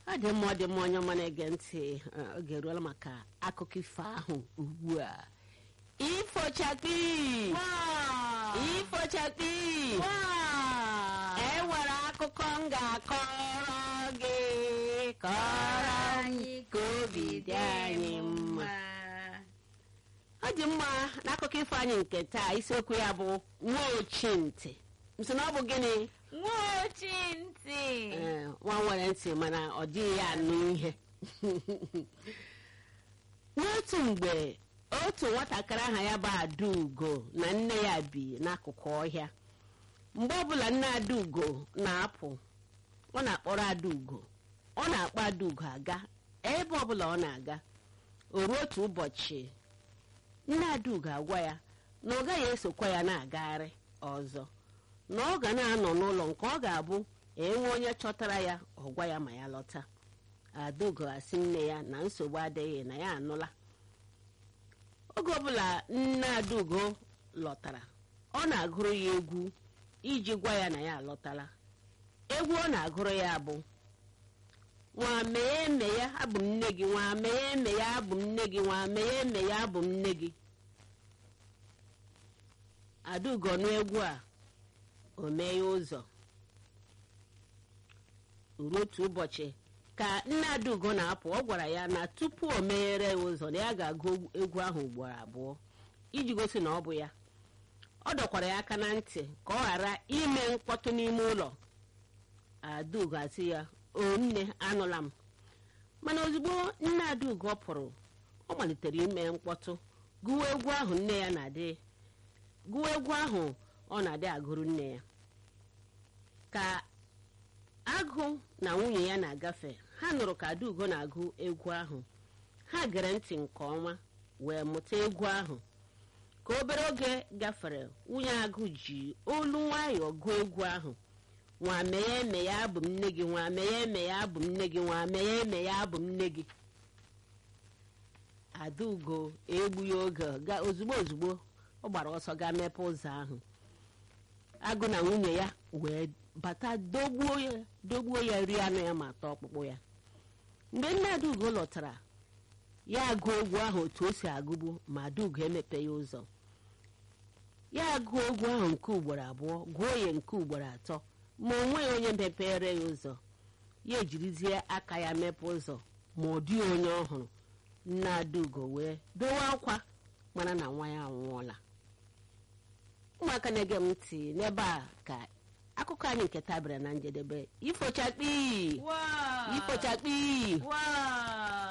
ọ dị mma ọ dị mma onye ọma na-ege ntị eh, oge eruola maka akụkọ ifo ahụ ugbu a ifochakpi ifochakpi e nwere akụkọ m ga-akọrọ gị kọrọ anyị ka obi dị anyị mma ọ dị mma n'akụkọ ifo anyị nke taa isiokwu ya bụ nwa ochintị nso na ọ bụ gịnị nwaochi ntị Ee, nwa nwere ntị mana ọ dịghị ya anụ ihe n'otu mgbe otu nwatakịrị aha ya bụ adaugo na nne ya bi n'akụkụ ọhịa mgbe ọbụla nne adaugo na-apụ ọ na-akpọrọ adaugo ọ na-akpọ adaugo aga ebe ọbụla ọ na-aga o ruo otu ụbọchị nne adaugo agwa ya na ọ gaghị esokwa ya na-agagharị ọzọ na ọ ga na-anọ n'ụlọ nke ọ ga-abụ enwe onye chọtara ya ọ gwa ya ma ya lọta adaugo asị nne ya na nsogbu adịghị na ya anụla oge ọbụla nne adaugo lọtara ọ na-agụrụ ya egwu iji gwa ya na ya alọtala egwu ọ na-agụrụ ya bụ nwa mee eme ya abụ m nne gị nwa mee eme ya abụ m nne gị nwa mee eme ya abụ m nne gị adaugo nụ egwu a o mee ya ụzọ ruo otu ụbọchị ka nne adaugo na-apụ ọ gwara ya na tupu o meghere ya ụzọ na ya ga-agụ egwu ahụ ugboro abụọ iji gosi na ọ bụ ya ọ dọkwara ya aka na ntị ka ọ ghara ime mkpọtụ n'ime ụlọ adaugo asị ya o nne anụla m mana ozugbo nne adaugo pụrụ ọ malitere ime mkpọtụ gụwa egwu ahụ nne ya na-adị gụwa egwu ahụ ọ na-adị agụrụ nne ya ka agụ na nwunye ya na-agafe ha nụrụ ka adaugo na-agụ egwu ahụ ha gere ntị nke ọma wee mụta egwu ahụ ka obere oge gafere nwunye agụ ji olu nwayọọ gụọ egwu ahụ nwa meghe eme ya abụ m nne gị nwa meghe eme ya abụ m nne gị nwa meghe eme ya abụ m nne gị adaugo egbughị oge ga- ozugbo ozugbo ọ gbara ọsọ gaa mepe ụzọ ahụ agụ na nwunye ya wee bata dogbuo ya dogbuo ya rie anụ ya ma taa ọkpụkpụ ya mgbe nne adaugo lọtara ya agụ egwu ahụ otu o si agụbu ma adaugo emepe ya ụzọ ya agụ egwu ahụ nke ugboro abụọ gụọ ya nke ugboro atọ ma o nweghị onye mepere ya ụzọ ya ejirizie aka ya mepe ụzọ ma ọ dịghị onye ọhụrụ nne adaugo wee bewe akwa mana na nwa ya anwụọla ụmụaka na-ege m ntị n'ebe a ka akụkọ anyị nke taa bịara na njedebe ifochakpi Wow. ifochakpi Wow.